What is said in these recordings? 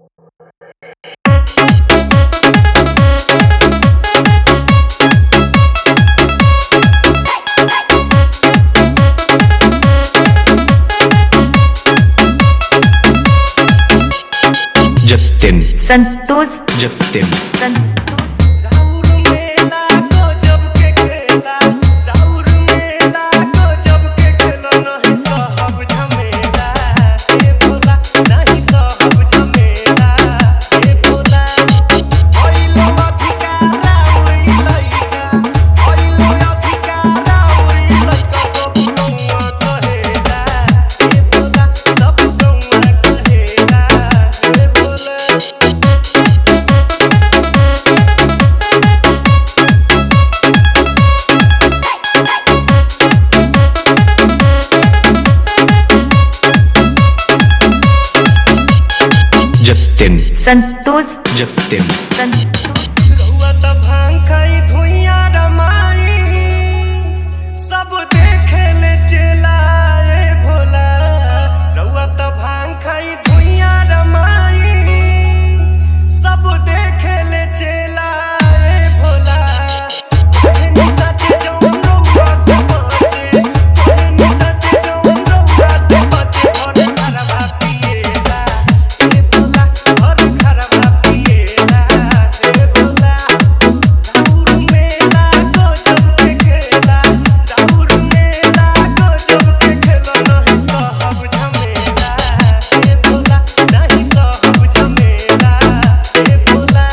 जतिन संतोष जतिन संतोष राउर मेला गजब के खेला राउर मेला गजब के खेला नहीं सहब झमेला हे भोला नहीं सहब झमेला हे भोला ओइलो अधिकारा उई लइका ओइलो अधिकारा उई लइका सब गौआ कहेला हे भोला सब गौआ कहेला हे भोला जतिन संतोष जतिन संतोष रउआ त भांग खाई धुइया रमाई सब देखे ले चेला ए भोला रउआ त भांग खाई धुइया रमाई सब देखे ले चेला ए भोला कहनी सचे जौन रउआ से बचे कहनी सचे जौन रउआ से बचे और खरबा पिएला ए भोला और खरबा पिएला ए भोला राउर मेला गजब के खेला राउर मेला गजब के खेला नहीं सहब झमेला ए भोला नहीं सहब झमेला ए भोला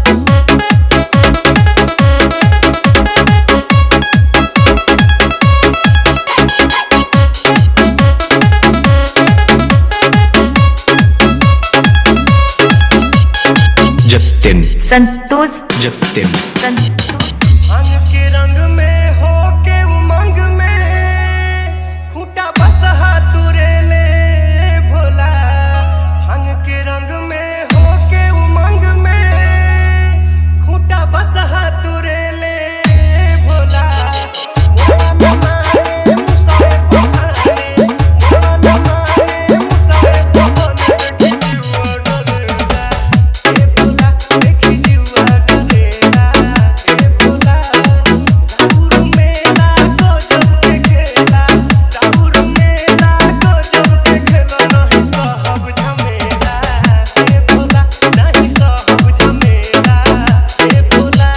जतिन संतोष जतिन संतोष भांग के रंग में हो के उमंग में खूंटा बसहा तुरे ले भोला भांग के रंग में हो के उमंग में खूंटा बसहा तुरे ले भोला मोला न माने मुसाए पहाने मोला न माने मुसाए पहाने देखी जीवा डरेला ए भोला देखी जीवा डरेला ए भोला राउर मेला गजब के खेला राउर मेला गजब के खेला नहीं सहब झमेला ए भोला नहीं सहब झमेला ए भोला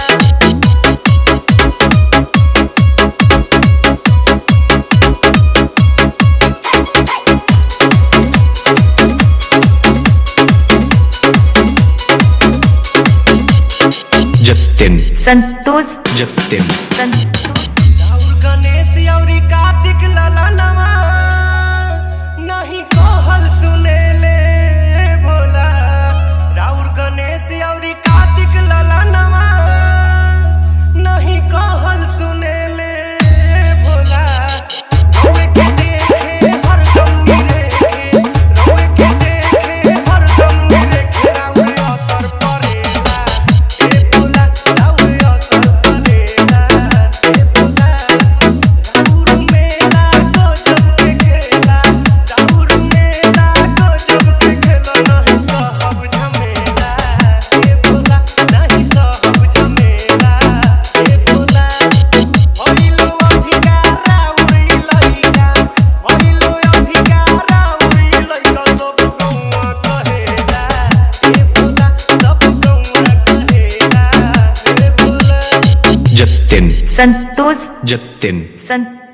जतिन संतोष जतिन संतोष राउर गणेश अउरी कार्तिक ललनवा नहीं कहल सुनेले भोला राउर गणेश अउरी कार्तिक ललनवा नहीं कहल सुनेले भोला रउए के देखे हरदम निरेखे रउए के देखे हरदम निरेखे राउर असर परेला ए भोला राउर असर परेला ए भोला राउर मेला गजब के खेला राउर मेला गजब के खेला नहीं सहब झमेला ए भोला नहीं सहब झमेला ए भोला भइलो अधिकारा उई लइका भइलो अधिकारा उई लइका सब गौआ कहेला ए भोला सब गौआ कहेला ए भोला जतिन संतोष जतिन संतोष